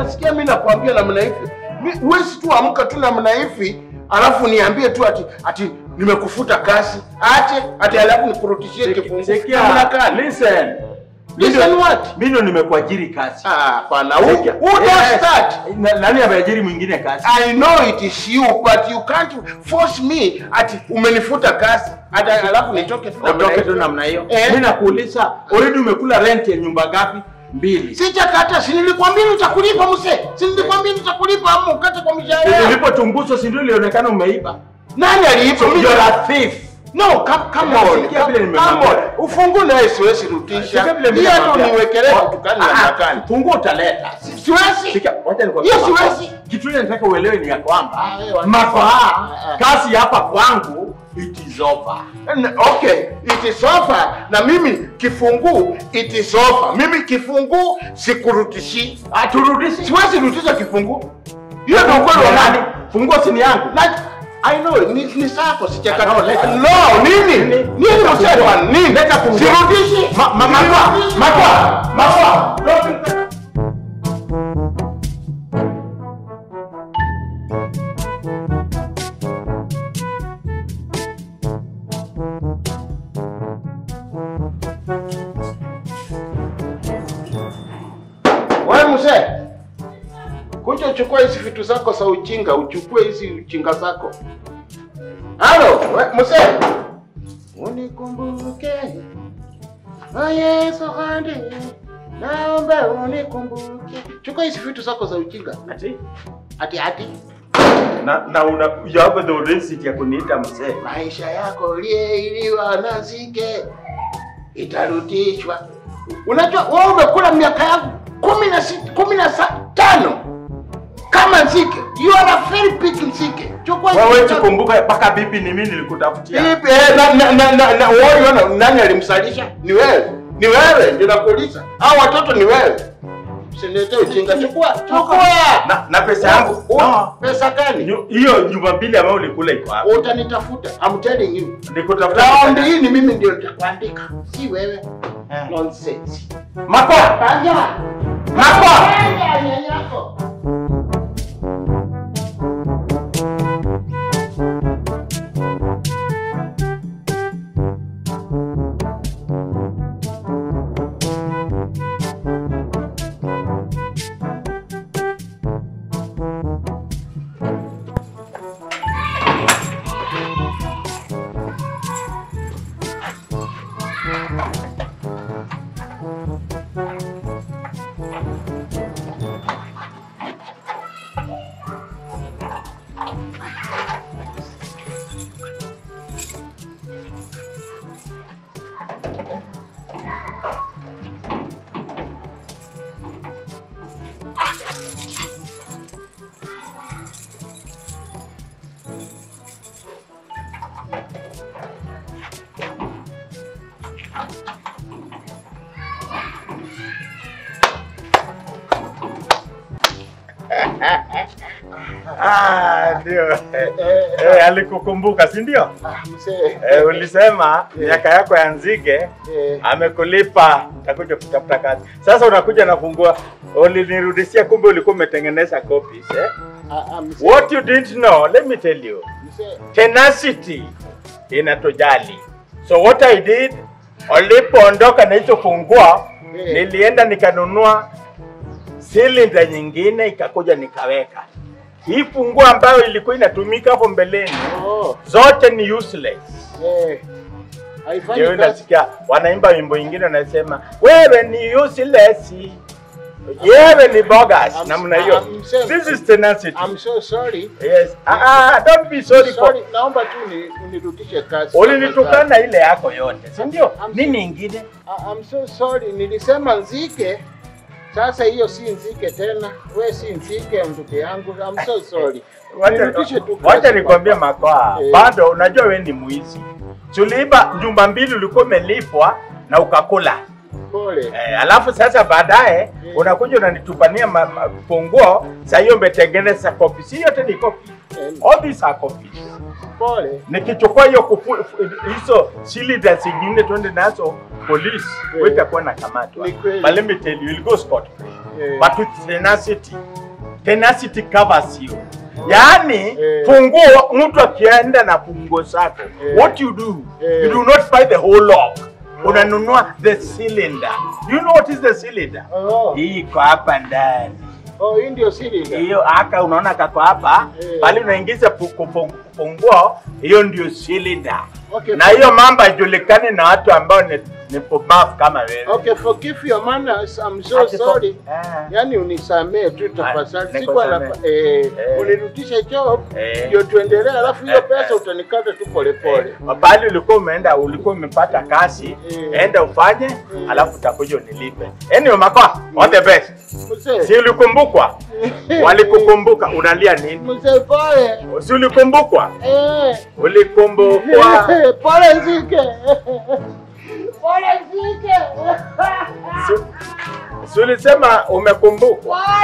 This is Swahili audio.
unasikia mimi nakwambia namna hivi. Mi- Huwezi tu amka tu namna hivi alafu niambie tu ati ati nimekufuta kazi. Ache ati alafu nikurudishie kifungu. Sikia, Namna gani? listen. Listen what? Mimi ndo nimekuajiri kazi. Ah, hapana. Who, Sikia. who does Yes. that? Na- Nani ameajiri mwingine kazi? I know it is you but you can't force me ati umenifuta kazi. Ati alafu nitoke tu namna Utoke hivi. tu namna hiyo. Eh. Mimi nakuuliza, already umekula rent ya nyumba ngapi? Mbili. Sijakata, si nilikwambia nitakulipa mzee. Si nilikwambia nitakulipa ama ukate kwa mshahara. yangu. Nilipochunguzwa si ndio ilionekana umeiba? Nani aliipa? Mimi- You're a thief. No, come, come on. Sikia vile Come, nimemwambia. come on. Ufungu naye siwezi rudisha. Sikia vile mimi Hii hata nakwambia. uniwekelee Wa- kitu gani Ah, na ah, makani. Funguo utaleta. Siwezi. Sikia, wacha nikwambie. Hiyo Mako. siwezi. Kitu ile nataka uelewe ni ya kwamba Ah, wewe, mafaa ah, ah. kazi hapa kwangu it is over. N- Okay, it is over. Na mimi kifungu it is over. Mimi kifungu sikurutishi. Aturudishi. Siwezi rudisha kifungu. Hiyo ndio ukweli wa nani? Funguo si ni yangu. Na I know ni, ni sako sijakata. No, leta. No, nini? Nini? Nini unasema? Nini? Leta funguo. Sirudishi. Ma- ma- Makwa, Sirudishi. makwa, makwa. Wewe mzee, kuja uchukue hizi vitu zako za ujinga, uchukue hizi ujinga zako. Halo, we- mzee. Unikumbuke. Oh Yesu handi. Naomba unikumbuke. Chukua hizi vitu zako za ujinga. Ati? Ati ati Na na una you have the audacity ya kuniita mzee. maisha yako uliyeiliwa na nzige itarudishwa. Unajua wewe umekula miaka yangu kumi na sita, kumi na sa- tano kama nzige. You are a very big nzige. Chukua hizi Wewe vitu zako. tukumbuka mpaka bibi ni mimi nilikutafutia. Vipi, eh, na, na, na, na, na, wewe una- nani alimsalisha? Ni wewe. Ni wewe ndio nakuuliza. Hao watoto ni wewe. Usiniletee ujinga. Chukua, chukua. Na na pesa yangu. U- No. Pesa gani? Nyu- Hiyo nyumba mbili ambayo ulikula iko wapi? Utanitafuta. I'm telling you. Nikutafuta. Raundi hii ni mimi ndio nitakuandika, si wewe. Eh. Nonsense. Makwa. Panja. Makwa. Panja nyanyako. Ah, ndio. Eh, alikukumbuka, si ndio? Ah, mzee. Eh, ulisema miaka yako ya nzige Eh. amekulipa utakuja kutafuta kazi. Sasa unakuja na fungua, ulinirudishia, kumbe ulikuwa umetengeneza copies eh? Ah, ah, mzee. What you didn't know, let me tell you, Mzee. tenacity inatujali. So what I did, ulipoondoka na hizo fungua, Eh. nilienda nikanunua silinda nyingine, ikakuja nikaweka hii funguo ambayo ilikuwa inatumika hapo mbeleni, Oh, zote ni useless. eh. Haifanyi Ndio kazi. nasikia wanaimba wimbo ingine wanasema wewe ni useless, wewe ni bogus, I'm- namna hiyo. I'm saying- This is tenacity. I'm so sorry. Yes. Ah, ah, don't be sorry for Sorry, naomba tu ni unirudishe kazi. ulinitukana ile yako yote, si ndio? I'm Nini ingine? Ah, I'm so sorry. Nilisema nzike. Sasa hiyo si nzike tena. We si nzike ndugu yangu. I'm so sorry. Nirudishe tu Wacha kazi, nikwambie papa. makoa, Eh. bado unajua we ni mwizi. Tuliiba nyumba mbili, ulikuwa umelipwa na ukakula Pole. eh, alafu sasa baadaye Eh. unakuja unanitupania ma- ma- funguo. Saa hiyo umetengeneza kopi, si yote ni kopi, Eh, all these are copies. Pole. Nikichukua hiyo kufu- hizo cylinder zingine twende nazo polisi, Eh. wewe utakuwa na kamatwa. Ni kweli. But let me tell you, you'll go scot free. Eh. but with tenacity. Tenacity covers you. Yaani Eh. funguo, mtu akienda na funguo zako, Eh. what you do, Eh. you do not buy the whole lock. Unanunua the cylinder. Do you know what is the cylinder? Oh, Hii iko hapa ndani. oh, hii ndio cylinder. Hiyo aka unaona kako hapa, Eh. pale unaingiza fu- kufu- funguo, hiyo ndio cylinder. Okay, Na hiyo mambo haijulikani na watu ambao ni, ni pumbavu kama wewe. Okay, forgive your manners. I'm so Ati for- sorry. Ah. Yaani unisamee tu tafadhali. Ah, Sikuwa na nikusamee. eh, Eh. unirudishe job Eh. ndio tuendelee, alafu hiyo Eh, pesa eh. utanikata tu polepole. Pale ulikuwa umeenda, ulikuwa umepata kazi, Eh. enda ufanye, alafu utakuja unilipe. Anyway, Makoa, all the best. Mzee. Si ulikumbukwa? Walikukumbuka, unalia nini? Mzee pole. Si ulikumbukwa? Eh. Ulikumbukwa. Pole Zike. Pole Zike. Si- Si ulisema umekumbukwa? Pole.